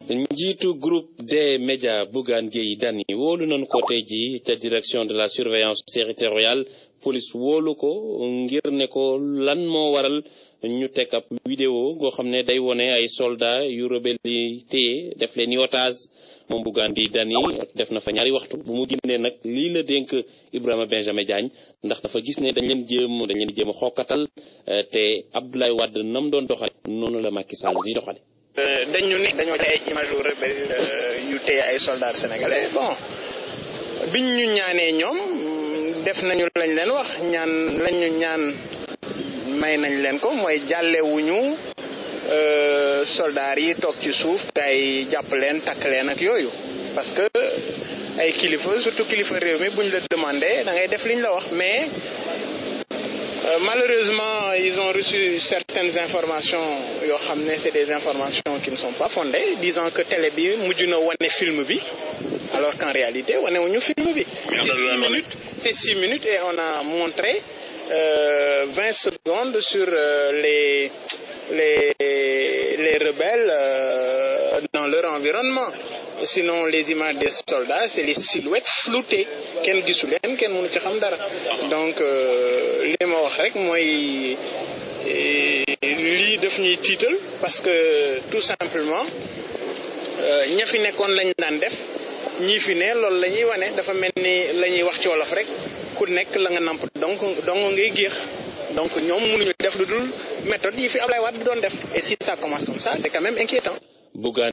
njiitu groupe des médias Bougane Gueye Dany wóolu nañu ko tey jii te direction de la surveillance territoriale police wóolu ko ngir ne ko lan moo waral ñu teg ab vidéo goo xam ne day wone ay soldats yu rebelle yi téye def leen ni otage moom Bougane Gueye Dany def na fa ñaari waxtu bu mu génnee nag lii la dénk Ibrahima Benjamin Diagne ndax dafa gis ne dañ leen jéem dañ leen jéem a xokkatal te Abdoulaye Wade nam doon doxale noonu la Macky Sall di doxale dañu ne dañoo ci ay image yu rebelle yu téye ay soldats sénégalais bon biñ ñu ñaanee ñoom def nañu lañ leen wax ñaan lañ ñu ñaan may nañ leen ko mooy jàllewuñu soldats yi toog ci suuf kay jàpp leen takk leen ak yooyu parce que ay kilifa surtout kilifa réew mi buñ la demandé da ngay def liñ la wax mais Euh, malheureusement, ils ont reçu certaines informations, yoo xam ne c'est des informations qui ne sont pas fondées, disant que télé bi mujj na wane film bi, alors qu'en réalité wane wuñu film bi. C'est six minutes, c'est six minutes et on a montré euh, 20 secondes sur euh, les les les rebelles euh, dans leur environnement. Sinon les images des soldats c'est les silhouettes floutées kenn gisu leen kenn mënu ci xam dara donc li ma wax rek mooy lii daf ñuy tiital parce que tout simplement ña fi nekkoon lañ daan def ñii fi ne loolu la ñuy wane dafa mel ni la ñuy wax ci wolof rek ku nekk la nga namp donc donc ngay géex donc ñoom mënuñu def lu dul méthode yi fi Ablaye Wade doon def et si ça commence comme ça c'est quand même inquiétant Bougane